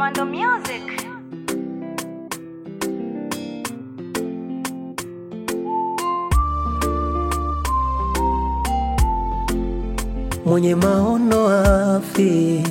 Commando Music. mwenye maono afi.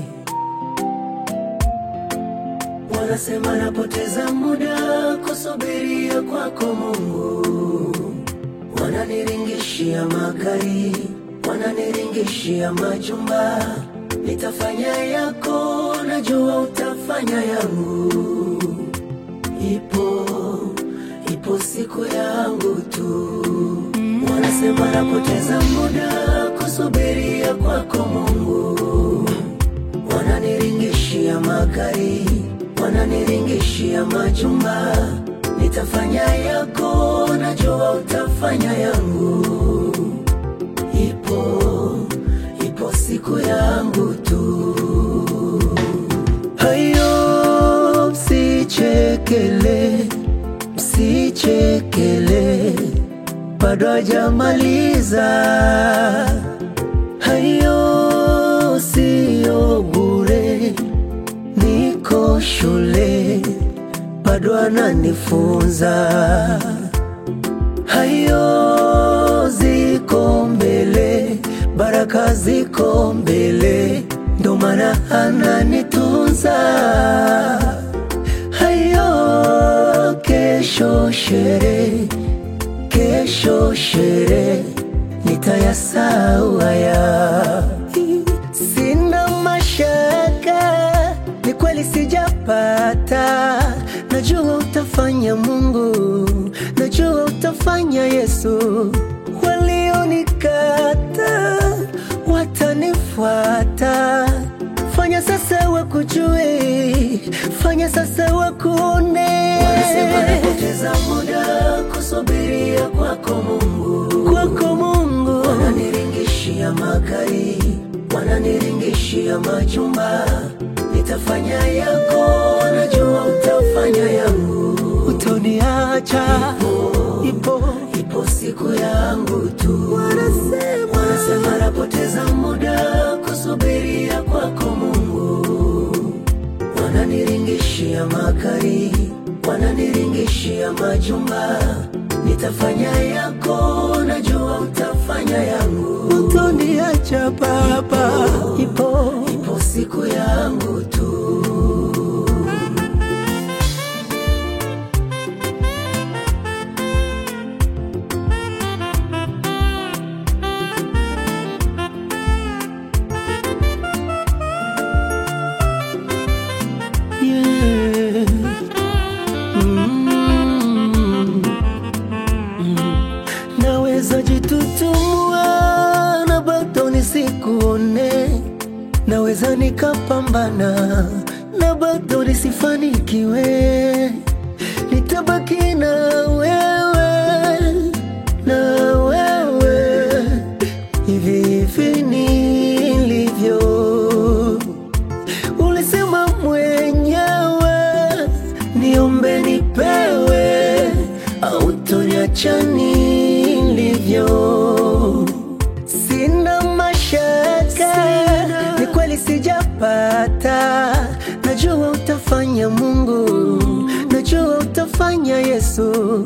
Wanasema napoteza muda kusubiria kwako Mungu, wananiringishia magari, wananiringishia majumba. Nitafanya yako, najua utafanya yangu. Ipo ipo siku yangu tu. Wanasema napoteza muda kusubiria kwako Mungu, wananiringishia magari, wananiringishia majumba. Nitafanya yako, najua utafanya yangu. Ipo ipo siku yangu tu. Hayo msichekele, msichekele, bado hajamaliza. Hayo siyo bure, niko shule, bado ananifunza. Hayo ziko mbele, baraka ziko mbele, ndo maana ananitunza. Hayo kesho sherehe, kesho sherehe, nitayasahau haya. Sina mashaka, ni kweli sijapata. Najua utafanya Mungu, najua utafanya Yesu. Walionikata watanifuata. Fanya sasa wakujue, fanya sasa wakuone. Wanasema napoteza muda kusubiria kwako Mungu, kwako Mungu. Wananiringishia magari, wananiringishia majumba. Nitafanya yako, najua utafanya yangu. Utoniacha, ipo ipo siku yangu tu. Wanasema wanasema napoteza muda kusubiria kwako Mungu wananiringishia magari, wananiringishia majumba. Nitafanya yako, najua utafanya yangu. Utoniacha Baba, ipo ipo siku yangu tu. Yeah. Mm. Naweza jitutumua na bado nisikuone, naweza nikapambana na bado nisifanikiwe, nitabaki na wewe, na wewe hivi hivi nilivyo. Ulisema mwenyewe niombe nipewe, au toniacha nilivyo. Sina mashaka, ni kweli sijapata. Najua utafanya Mungu, najua utafanya Yesu.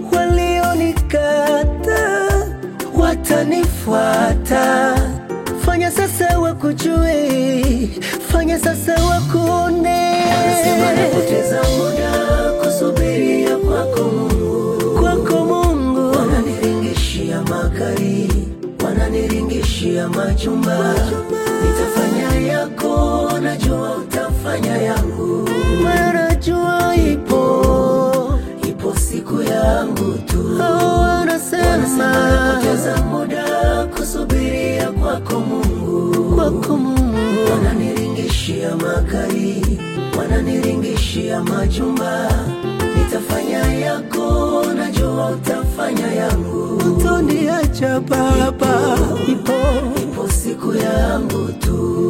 Walionikata watanifuata. Fanya sasa wakujue, fanya sasa wakuone. Wanasema napoteza muda kusubiria kwako Mungu, kwako Mungu. Wananiringishia magari, wananiringishia majumba. Nitafanya yako, najua utafanya yangu. Maana najua ipo ipo siku yangu tu. Hao wanasema napoteza muda kusubiria kwako Mungu, kwako Mungu. Wananiringishia magari, wananiringishia majumba. Nitafanya yako, najua utafanya yangu. Utoniacha Baba, ipo ipo siku yangu tu.